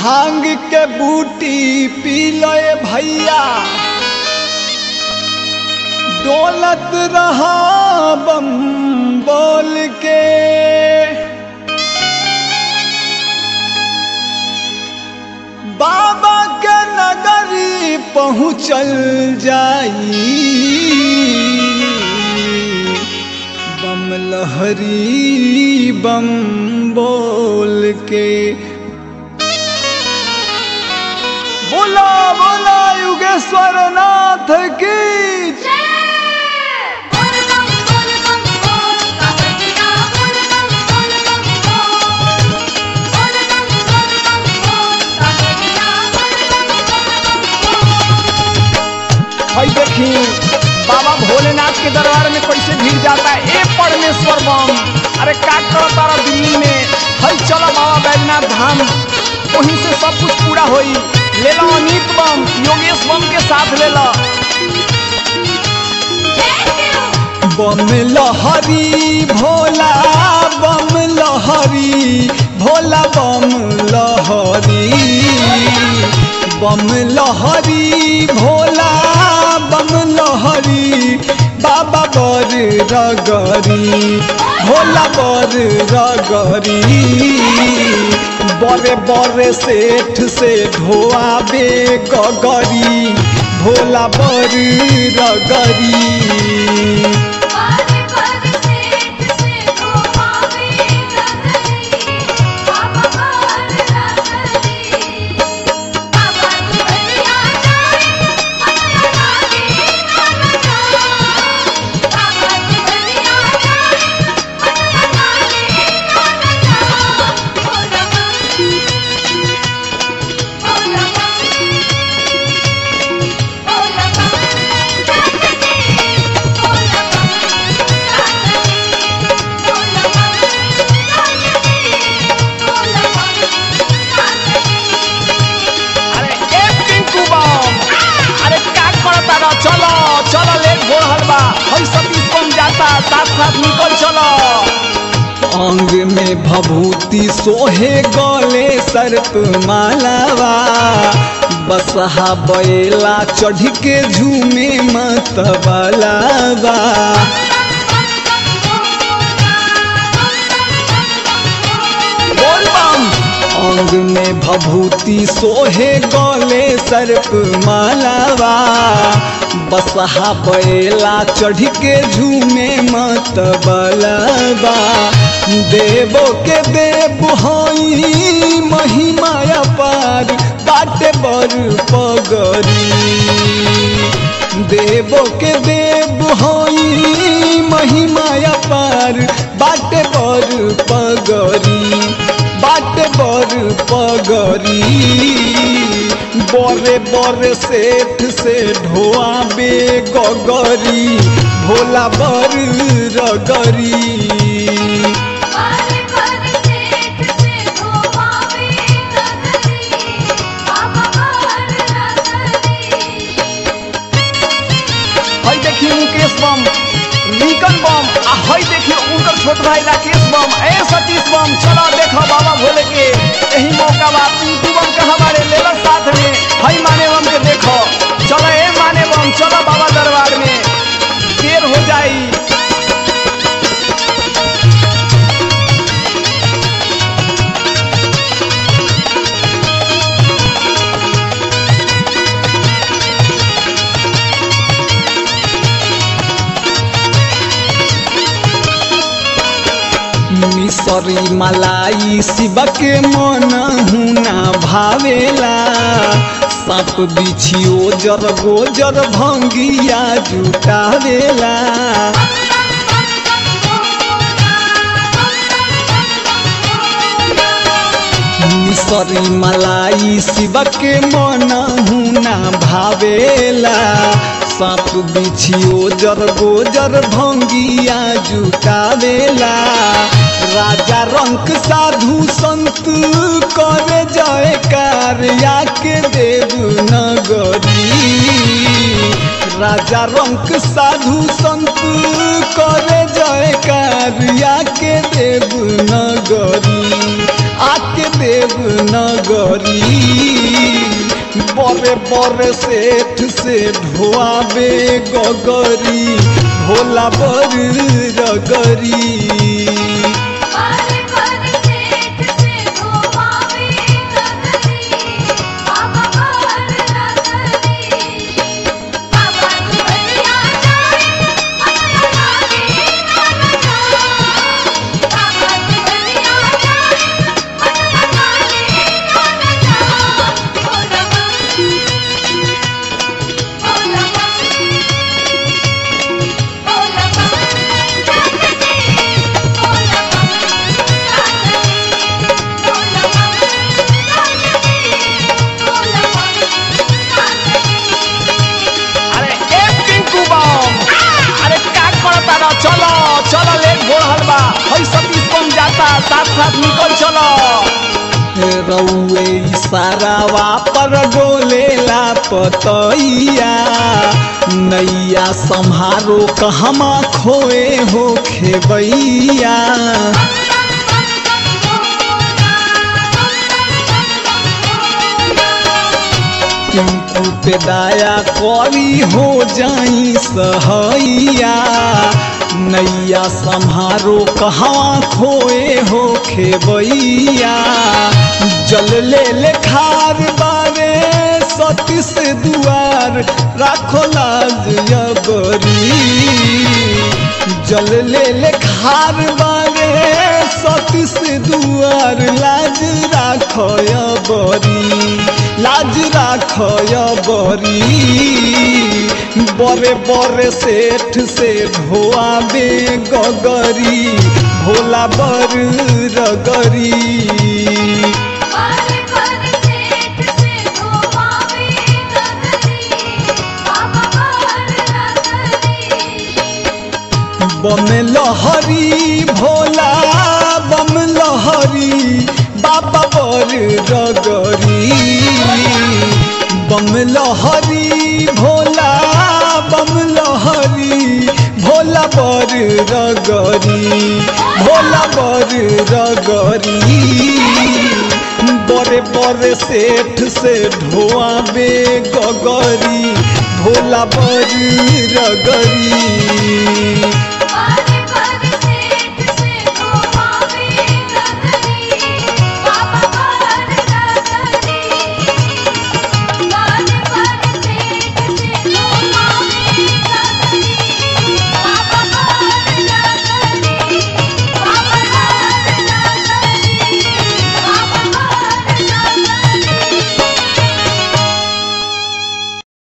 भांग के बूटी पी लए भैया डोलत रहा बम बोल के बाबा के नगरी पहुँचल जाई बम लहरी बम बोल के बोला बोला युगेश्वर नाथ की बोल बम बोल बम बोल कावड़िया बोल बम बोल बम बोल बोल बम बोल बम बोल कावड़िया बोल बम बोल बम बोल भाई देखी बाबा भोलेनाथ के दरबार में कैसे भीड़ जाता है ए परमेश्वर बम अरे का करो तारा दिल्ली में हई चलो बाबा बैजनाथ धाम वहीं से सब कुछ पूरा होई ले लो अनीत बम योगेश बम के साथ ले लो जय शिव बम लहरी भोला बम लहरी भोला बम लहरी बम लहरी भोला बम लहरी बाबा बर रगरी भोला बर रगरी बड़े बड़े सेठ से ढोआबे गगरी भोला बर रगरी बारे बारे सेठ से घुमावे नगरी बाबा बार नगरी बाबा दुनिया जाए अपना लागे नाना जा बाबा दुनिया जाए अपना लागे नाना जा बोला बोला बोला अरे ए पिंकू बम अरे का करता रह चलो चलो लेट हो रहल बा हम सतीश बम जाता साथ साथ निकल चलो अंग में भभूति सोहे गले सर्प मालावा बसहा बैला चढ़ के झूमे मतबलावा बोल बम अंग में भभूति सोहे गले सर्प मालावा बसहा बैला चढ़ के झूमे मत बलवा देवो के देव हई महिमा अपार बाटे बर पगरी देवो के देव हई महिमा अपार बाटे बर पगरी बाटे बर पगरी बड़े बड़े सेठ से ढोआबे गगरी भोला बर रगरी बारे बारे सेठ से घुमावे नगरी बाबा बार नगरी हई देखी मुकेश बम लिंकन बम आ हई देखी उनकर छोट भाई राकेश बम ए सतीश बम चलो देखो बाबा भोले के यही मौका बा पिंटू बम के हमारे लेला साथ में हई माने बम के देखो चलो ए माने बम चलो बाबा दरबार में देर हो जाई मिसरी मलाई शिव के मन हुना भावेला साप बिछियो जर गोजर भंगिया जुटावेला मिसरी मलाई शिव के मन हुना भावेला साप बिछियो जर गोजर भंगिया जुटावेला राजा रंक साधु संत करे जयकार या के देव नगरी राजा रंक साधु संत करे जयकार या के देव नगरी आके देव नगरी बड़े बड़े सेठ से ढोआबे गगरी भोला बर रगरी बारे बारे सेठ से घुमावे नगरी बाबा बार नगरी बाबा दुनिया जाए अमर लागे नाना बाबा दुनिया जाए अमर लागे नाना बोला बोला अरे एक पिंकू बम अरे का करता रह चलो चलो लेट हो रहल बा हई सतीश बम जाता साथ साथ निकल चलो रउए इशारावा पर डोलेला पतैया नैया सम्हारो कहमा खोए हो खेबैया टिंकू पे दाया करी हो जाई सहैया नैया सम्हारो कहाँ खोए हो खेबैया जल ले ले खार बारे सतीश दुआर राखो लाज यबरी जल ले ले खार बारे सतीश दुआर लाज राखय बरी लाज राखय बरी बरे बरे सेठ से ढोआबे गगरी भोला बर रगरी बारे बारे सेठ से घुमावे नगरी बाबा बार नगरी बम लहरी भोला बम लहरी बाबा बर रगरी बम लहरी भोला बम लहरी भोला बर रगरी भोला बर रगरी बड़े बड़े सेठ से ढोआबे गगरी भोला बर रगरी